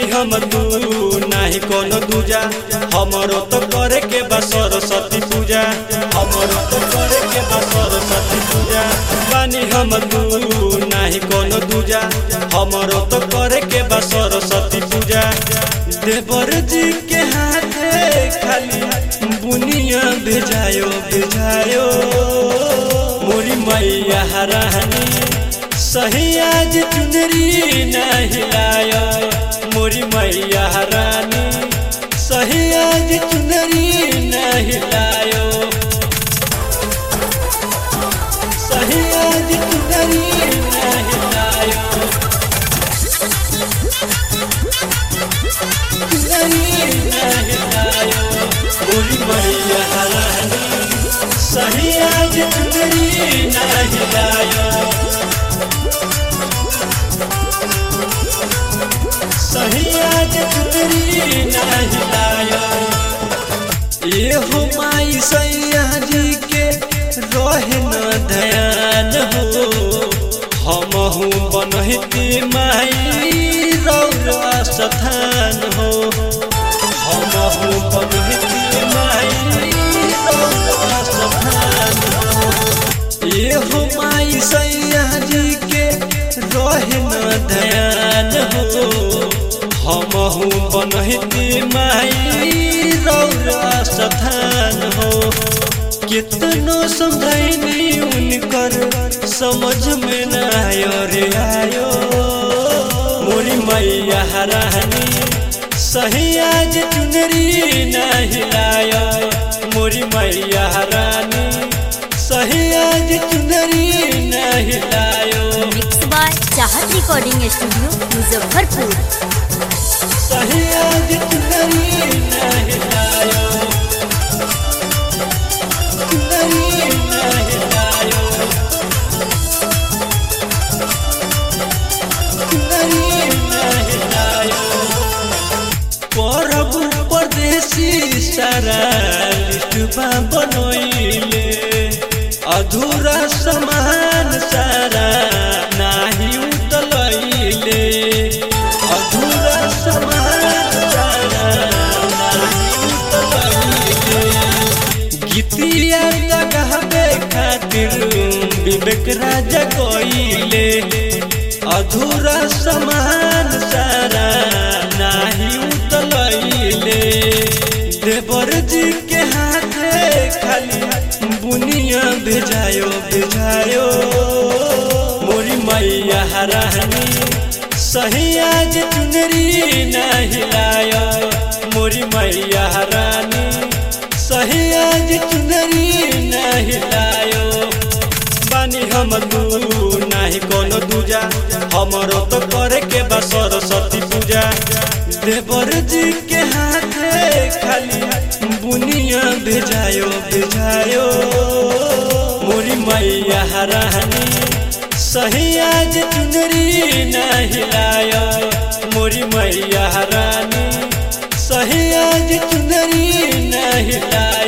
हम तू नाही कोनो दूजा हमरो तो करे के बा सरस्वती पूजा हमरो तो करे के बा सरस्वती पूजा बानी हम तू नाही कोनो दूजा हमरो तो करे के बा सरस्वती पूजा देवर जी के हाथे खाली बुनिया भेजायो भेजायो मोरी मैया हरानी सही आज चुनरी नहीं लायो मोरी मैया रानी सही आज चुनरी नहीं लायो सही आज चुनरी नहीं लायो चुनरी नहीं लायो मोरी मैया रानी सही आज चुनरी नहीं लायो सही आज चुनरी नहीं लाया ये हो माई सैया जी के रहे न ध्यान हो हम हूँ बनहती माई रौरा स्थान हो हम हूँ बनहती माई रौरा स्थान हो ये हो माई सैया जी के रहे न ध्यान हो हम हूँ बनहती माई रौरा स्थान हो कितनो समझैनी उनकर समझ में न आयो रे आयो मोरी मैया रानी सही आज चुनरी नहीं लायो मोरी मैया रानी सही आज चुनरी नहीं लायो mix by Chahat recording studio Muzaffarpur सही आज चुनरी नहीं लायो चुनरी नहीं लायो चुनरी नहीं लायो परब परदेसी सारा लिस्टबा बनोइले अधूरा समान सारा नाही उतलैले अधूरा समान सारा नाही उतलैले गीतिया लगावे खातिर विवेक राजा कोइले अधूरा समान सारा नाही उतलैले देवर जी के हाथे खाली बुनिया भेजायो भेजायो मोरी मैया रानी सही आज चुनरी नहीं लायो मोरी मैया रानी सही आज चुनरी नहीं लायो बानी हम तू नाही कोनो दूजा हमरो तो करे के बा सरस्वती पूजा देवर जी के हाथे खाली बुनिया भेजायो भेजायो मोरी मैया रानी सही आज चुनरी नहीं लायो मोरी मैया रानी सही आज चुनरी नहीं लायो